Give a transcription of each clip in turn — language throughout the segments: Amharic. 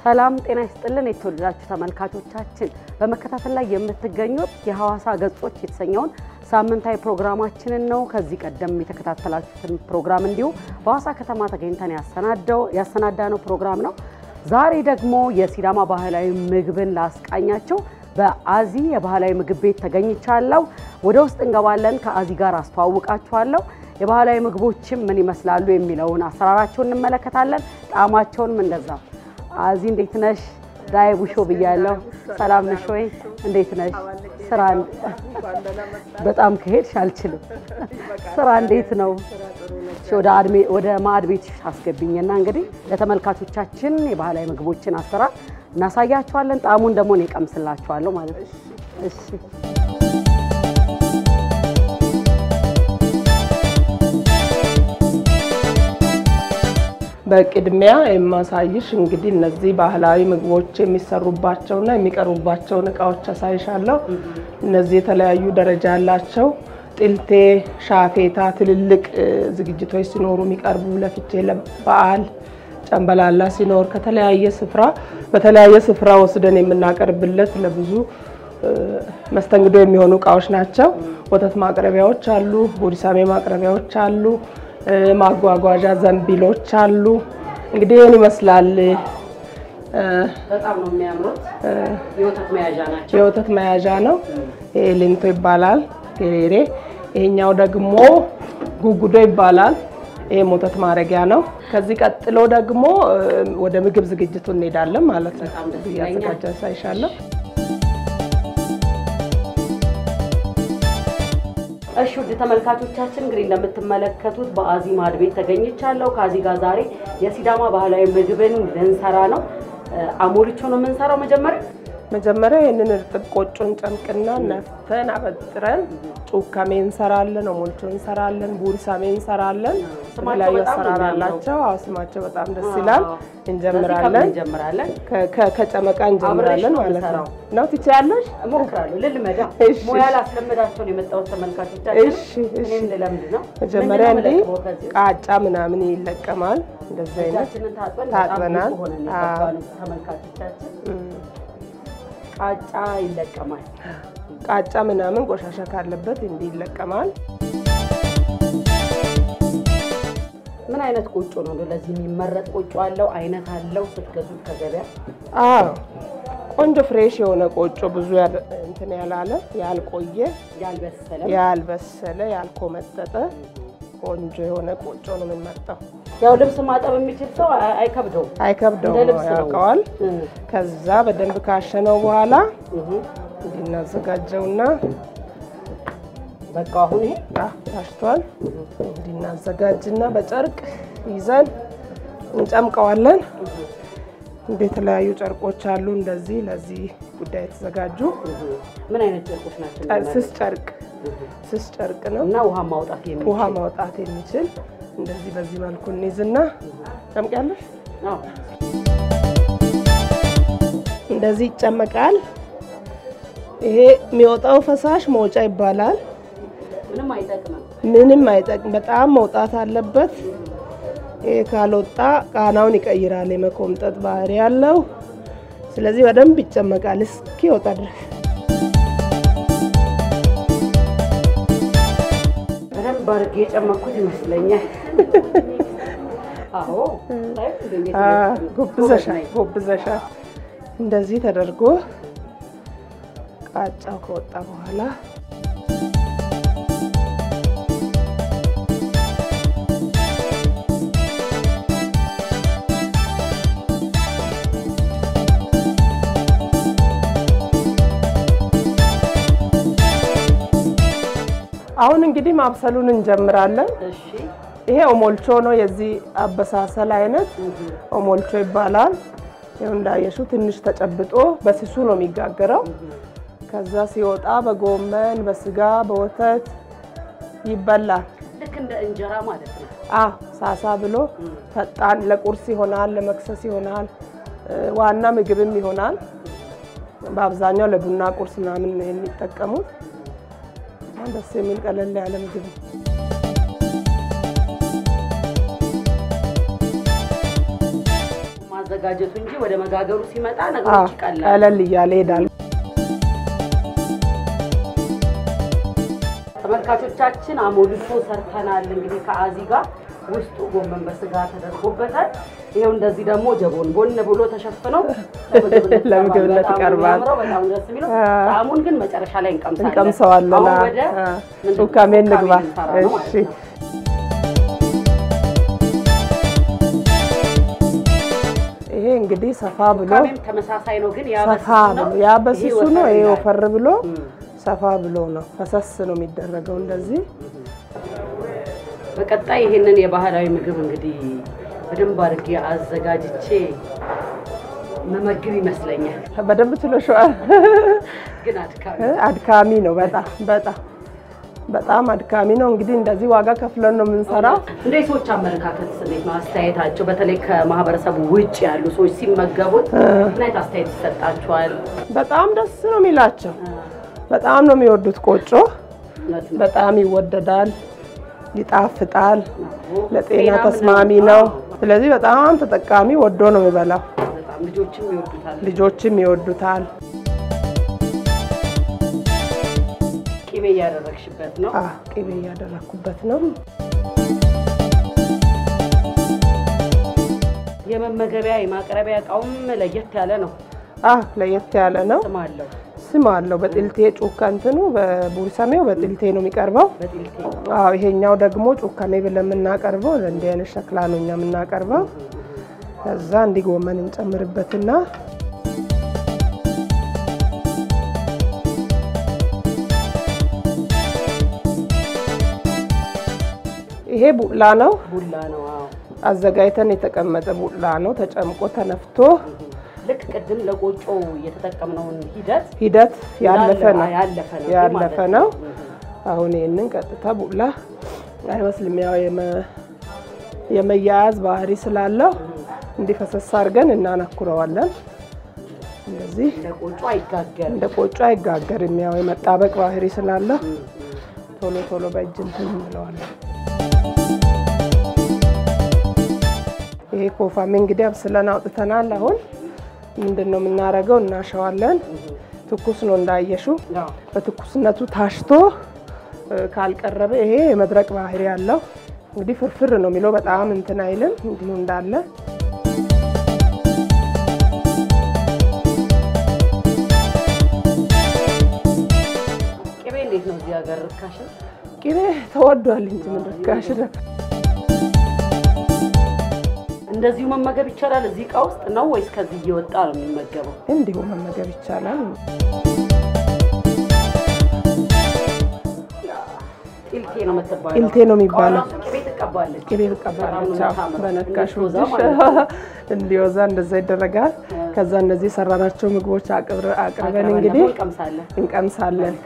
ሰላም ጤና ይስጥልን የተወደዳችሁ ተመልካቾቻችን፣ በመከታተል ላይ የምትገኙት የሐዋሳ ገጾች የተሰኘውን ሳምንታዊ ፕሮግራማችንን ነው። ከዚህ ቀደም የተከታተላችሁትን ፕሮግራም እንዲሁ በሐዋሳ ከተማ ተገኝተን ያሰናዳው ያሰናዳነው ፕሮግራም ነው። ዛሬ ደግሞ የሲዳማ ባህላዊ ምግብን ላስቃኛቸው በአዚ የባህላዊ ምግብ ቤት ተገኝቻለሁ። ወደ ውስጥ እንገባለን። ከአዚ ጋር አስተዋውቃችኋለሁ። የባህላዊ ምግቦችም ምን ይመስላሉ የሚለውን አሰራራቸውን እንመለከታለን። ጣዕማቸውንም እንደዛ። አዚ እንዴት ነሽ? ዳይ ቡሾ ብያለሁ። ሰላም ነሽ ወይ? እንዴት ነሽ? ስራ በጣም ከሄድሽ አልችልም። ስራ እንዴት ነው? ወደ ማዕድ ቤት አስገብኝና እንግዲህ ለተመልካቾቻችን የባህላዊ ምግቦችን አሰራር እናሳያቸዋለን። ጣዕሙን ደግሞ እኔ እቀምስላችኋለሁ ማለት ነው። እሺ በቅድሚያ የማሳይሽ እንግዲህ እነዚህ ባህላዊ ምግቦች የሚሰሩባቸውና የሚቀርቡባቸውን እቃዎች አሳይሻለሁ። እነዚህ የተለያዩ ደረጃ ያላቸው ጥልቴ፣ ሻፌታ ትልልቅ ዝግጅቶች ሲኖሩ የሚቀርቡ ለፍቼ፣ ለበዓል፣ ጨንበላላ ሲኖር ከተለያየ ስፍራ በተለያየ ስፍራ ወስደን የምናቀርብለት ለብዙ መስተንግዶ የሚሆኑ እቃዎች ናቸው። ወተት ማቅረቢያዎች አሉ። ቦዲሳሜ ማቅረቢያዎች አሉ። ማጓጓዣ ዘንቢሎች አሉ። እንግዲህ ይህን ይመስላል። በጣም ነው የሚያምሩት። የወተት መያዣ ናቸው። የወተት መያዣ ነው። ይሄ ሊንቶ ይባላል። ጌሬሬ። ይሄኛው ደግሞ ጉጉዶ ይባላል። ይሄም ወተት ማረጊያ ነው። ከዚህ ቀጥሎ ደግሞ ወደ ምግብ ዝግጅቱ እንሄዳለን ማለት ነው። እያዘጋጀ ሳይሻለሁ እሺ ውድ ተመልካቾቻችን እንግዲህ እንደምትመለከቱት በአዚ ማዕድ ቤት ተገኝቻለሁ። ከአዚ ጋር ዛሬ የሲዳማ ባህላዊ ምግብን ልንሰራ ነው። አሞልቾ ነው የምንሰራው። መጀመሪያ መጀመሪያ ይህንን እርጥብ ቆጮን ጨምቅና ነፍተን አበጥረን ጩካሜ እንሰራለን፣ ኦሞልቾ እንሰራለን፣ ቡሪሳሜ እንሰራለን። የተለያዩ አሰራር አላቸው። አዎ ስማቸው በጣም ደስ ይላል። እንጀምራለን እንጀምራለን። ከጨመቃ እንጀምራለን ማለት ነው። ነው ትችያለሽ? እሞክራለሁ። ልልመዳ እሺ። ሙያ ላስለምዳቸው ነው የመጣሁት ተመልካቾቻችን። እሺ፣ እሺ። እኔም ልለምድ ነው። መጀመሪያ ምንድን ነው እንዲህ የምለቅመው ከዚህ? ቃጫ ምናምን ይለቀማል። እንደዚህ አይነት እጃችንን ታጥበን ታጥበናል። በጣም ንጹህ ሆነን አዎ። የገባነው ተመልካቾቻችን። ቃጫ ይለቀማል። ቃጫ ምናምን ቆሻሻ ካለበት እንዲህ ይለቀማል። ምን አይነት ቆጮ ነው እንደው ለዚህ የሚመረጥ ቆጮ አለው? አይነት አለው? ስትገዙት ከገበያ አዎ ቆንጆ ፍሬሽ የሆነ ቆጮ ብዙ ያል- እንትን ያላለ ያልቆየ ያልበሰለ ያልበሰለ ያልኮመጠጠ ቆንጆ የሆነ ቆጮ ነው የምንመርጠው። ያው ልብስ ማጠብ የሚችል ሰው አይ- አይከብደውም። አይከብደውም፣ እንደ ልብስ ነው። ያውቀዋል። እ ከዛ በደንብ ካሸነው በኋላ እህ እንዲህ እናዘጋጀውና በቃ አሁን ይሄ አ፣ ታሽቷል። እንዲህ እናዘጋጅና በጨርቅ ይዘን እንጨምቀዋለን። እንደ የተለያዩ ጨርቆች አሉ እንደዚህ ለዚህ ጉዳይ የተዘጋጁ ምን አይነት ጨርቆች ናቸው? ጨር- ስስ ጨርቅ ስስ ጨርቅ ነው። እና ውሃ ማውጣት የሚችል ውሃ ማውጣት የሚችል እንደዚህ በዚህ መልኩ እንይዝና ጨምቂያለሽ። አዎ። እንደዚህ ይጨመቃል። ይሄ የሚወጣው ፈሳሽ መውጫ ይባላል። ምንም አይጠቅምም። ምንም አይጠቅም። በጣም መውጣት አለበት። ይሄ ካልወጣ ቃናውን ይቀይራል። የመኮምጠጥ ባህሪ ያለው። ስለዚህ በደንብ ይጨመቃል እስኪወጣ ድረስ። በደንብ አድርጌ የጨመኩት ይመስለኛል። አዎ ታዩት እንዴት አ፣ እንደዚህ ጎብዘሻል ጎበዝ ነኝ። ጎብዘሻል። እንደዚህ ተደርጎ ቃጫው ከወጣ በኋላ አሁን እንግዲህ ማብሰሉን እንጀምራለን። እሺ ይሄ ኦሞልቾ ነው። የዚህ አበሳሰል አይነት ኦሞልቾ ይባላል። ይኸው እንዳየሹ ትንሽ ተጨብጦ በስሱ ነው የሚጋገረው። ከዛ ሲወጣ በጎመን በስጋ በወተት ይበላል። ልክ እንደ እንጀራ ማለት ነው። አ ሳሳ ብሎ ፈጣን ለቁርስ ይሆናል፣ ለመክሰስ ይሆናል፣ እ፣ ዋና ምግብም ይሆናል። በአብዛኛው ለቡና ቁርስ ምናምን ነው የሚጠቀሙት። በጣም ደስ የሚል ቀለል ያለ ምግብ ነው። ማዘጋጀቱ እንጂ ወደ መጋገሩ ሲመጣ ነገሮች ይቀላል። ቀለል እያለ ይሄዳል። ተመልካቾቻችን አሞልቶ ሰርተናል። እንግዲህ ከአዚ ጋር ውስጡ ጎመን በስጋ ተደርጎበታል። ይኸው እንደዚህ ደግሞ ጀቦን ቦን ብሎ ተሸፍነው ለምግብነት በጣም ይቀርባል። የሚያምረው፣ በጣም ደስ የሚለው ጣዕሙን ግን መጨረሻ ላይ እንቀምሳለን። እንቀምሰዋለን። አሁን አ- ወደ አ- ምንድን ነው? ጩካሜ እንግባ። ልንሰራ ነው ማለት እሺ ነው። ይሄ እንግዲህ ሰፋ ብሎ ጩካሜም ተመሳሳይ ነው፣ ግን ያ ሰፋ በስሱ ነው። ብሎ ያ በስሱ ይሄ ነው። ወፈር ይሄ ይላል። ወፈር ብሎ እም። ሰፋ ብሎ ነው። ፈሰስ ነው የሚደረገው እንደዚህ በቀጣይ ይሄንን የባህላዊ ምግብ እንግዲህ በደንብ አድርጌ አዘጋጅቼ መመግብ ይመስለኛል። በደንብ ችሎሸዋል። ግን አድካሚ አድካሚ ነው። በጣም በጣም በጣም አድካሚ ነው። እንግዲህ እንደዚህ ዋጋ ከፍለን ነው የምንሰራው። እንደ ሰዎች አመለካከት እንዴት ነው አስተያየታቸው? በተለይ ከማህበረሰቡ ውጭ ያሉ ሰዎች ሲመገቡት ምን አይነት አስተያየት ይሰጣቸዋል? በጣም ደስ ነው የሚላቸው። በጣም ነው የሚወዱት። ቆጮ እውነት ነው። በጣም ይወደዳል፣ ይጣፍጣል፣ ለጤና ጤናም ተስማሚ ነው። ስለዚህ በጣም ተጠቃሚ ወዶ ነው የሚበላው። በጣም ልጆችም ይወዱታል። ልጆችም ይወዱታል። ቅቤ እያደረግሽበት ነው። አ ቅቤ እያደረኩበት ነው። የመመገቢያ የማቅረቢያ እቃውም ለየት ያለ ነው። አ ለየት ያለ ነው። ስም አለው። ስም አለው። በጥልቴ ጩካ እንትኑ በቡሪሰሜው በጥልቴ ነው የሚቀርበው። በጢልቴ አዎ ይሄኛው ደግሞ ጩካሜ ብለን የምናቀርበው እንዲህ አይነት ሸክላ ነው እኛ የምናቀርበው። ከዛ እንዲህ ጎመን እንጨምርበትና ይሄ ቡላ ነው። ቡላ ነው። አዎ አዘጋጅተን የተቀመጠ ቡላ ነው። ተጨምቆ ተነፍቶ ልክ ቅድም ለቆጮ የተጠቀምነውን ሂደት ሂደት ያለፈ ነው ያለፈ ነው ያለፈ ማለት ነው። አሁን ይህንን ቀጥታ ቡላ አይመስልም። ያው የመ- የመያያዝ ባህሪ ስላለው እንዲፈሰስ አድርገን እናናኩረዋለን። እንደዚህ ለቆጮ አይጋገርም። እንደ ቆጮ አይጋገርም። ያው የመጣበቅ ባህሪ ስላለው ቶሎ ቶሎ በእጅ እንትን እንለዋለን። ይሄ ኮፋሜ እንግዲህ አብስለን አውጥተናል። አሁን ምንድን ነው የምናደርገው? እናሸዋለን። ትኩስ ነው እንዳየሹ አዎ። በትኩስነቱ ታሽቶ እ፣ ካልቀረበ ይሄ የመድረቅ ባህሪ ያለው እንግዲህ ፍርፍር ነው የሚለው በጣም እንትን አይልም። እንዲሁ እንዳለ ቅቤ እንዴት ነው እዚህ ሀገር ርካሽ ነው? ቅቤ ተወዷል እንጂ ምን ርካሽ ነው። እንደዚሁ መመገብ ይቻላል እዚህ እቃ ውስጥ ነው ወይስ ከዚህ እየወጣ ነው የሚመገበው? እንዲሁ መመገብ ይቻላል። ጢልቴ ነው የምትባለው። ጢልቴ ነው የሚባለው። ራሱ ቅቤ ትቀባለች። ቅቤ በጣም ትቀባለች። ነው አዎ፣ የምታምረው። በነካሽ እንድትወዛ ወዝሽ ማለት ነው። እንዲወዛ እንደዛ ይደረጋል። ከዛ እነዚህ የሰራናቸው ምግቦች አቅርበ- አቅርበን አቅርበን እንግዲህ ደግሞ እንቀምሳለን። እንቀምሳለን።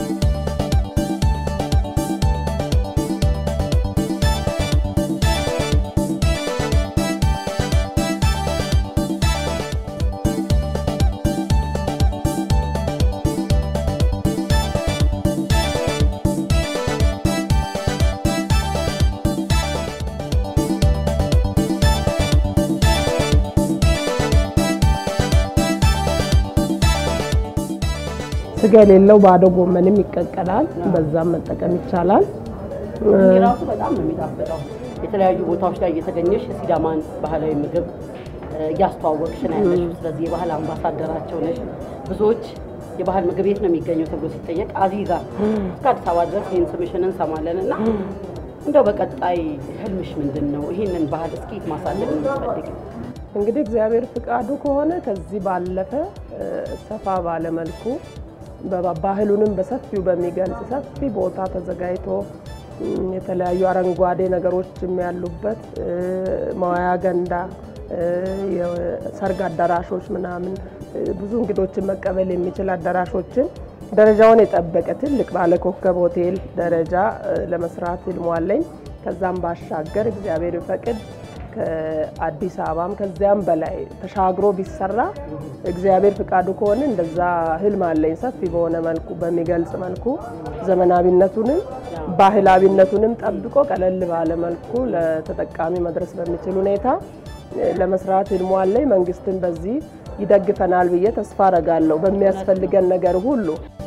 ስጋ የሌለው ባዶ ጎመንም ይቀቀላል። በዛም መጠቀም ይቻላል። ይህ ራሱ በጣም ነው የሚጣፍጠው። የተለያዩ ቦታዎች ላይ እየተገኘሽ የሲዳማን ባህላዊ ምግብ እ፣ እያስተዋወቅሽ ነው ያለሽው። ስለዚህ የባህል አምባሳደራቸው ነሽ። ብዙዎች የባህል ምግብ የት ነው የሚገኘው ተብሎ ሲጠየቅ አዚዛ እስከ አዲስ አበባ ድረስ ይህን ስምሽን እንሰማለን እና እንደው በቀጣይ ህልምሽ ምንድን ነው? ይህንን ባህል እስኪ ማሳደግ የምትፈልጊ? እንግዲህ እግዚአብሔር ፍቃዱ ከሆነ ከዚህ ባለፈ እ፣ ሰፋ ባለ መልኩ በባ- ባህሉንም በሰፊው በሚገልጽ ሰፊ ቦታ ተዘጋጅቶ እም፣ የተለያዩ አረንጓዴ ነገሮችም ያሉበት እ፣ መዋያ ገንዳ እ፣ የሰርግ አዳራሾች ምናምን እ፣ ብዙ እንግዶችን መቀበል የሚችል አዳራሾችን ደረጃውን የጠበቀ ትልቅ ባለ ኮከብ ሆቴል ደረጃ እ፣ ለመስራት ህልሟለኝ። ከዛም ባሻገር እግዚአብሔር ይፈቅድ ከአዲስ አበባም ከዚያም በላይ ተሻግሮ ቢሰራ እግዚአብሔር ፍቃዱ ከሆነ እንደዛ ህልም አለኝ። ሰፊ በሆነ መልኩ በሚገልጽ መልኩ ዘመናዊነቱንም ባህላዊነቱንም ጠብቆ ቀለል ባለ መልኩ ለተጠቃሚ መድረስ በሚችል ሁኔታ ለመስራት ህልሙ አለኝ። መንግስትን በዚህ ይደግፈናል ብዬ ተስፋ አረጋለሁ በሚያስፈልገን ነገር ሁሉ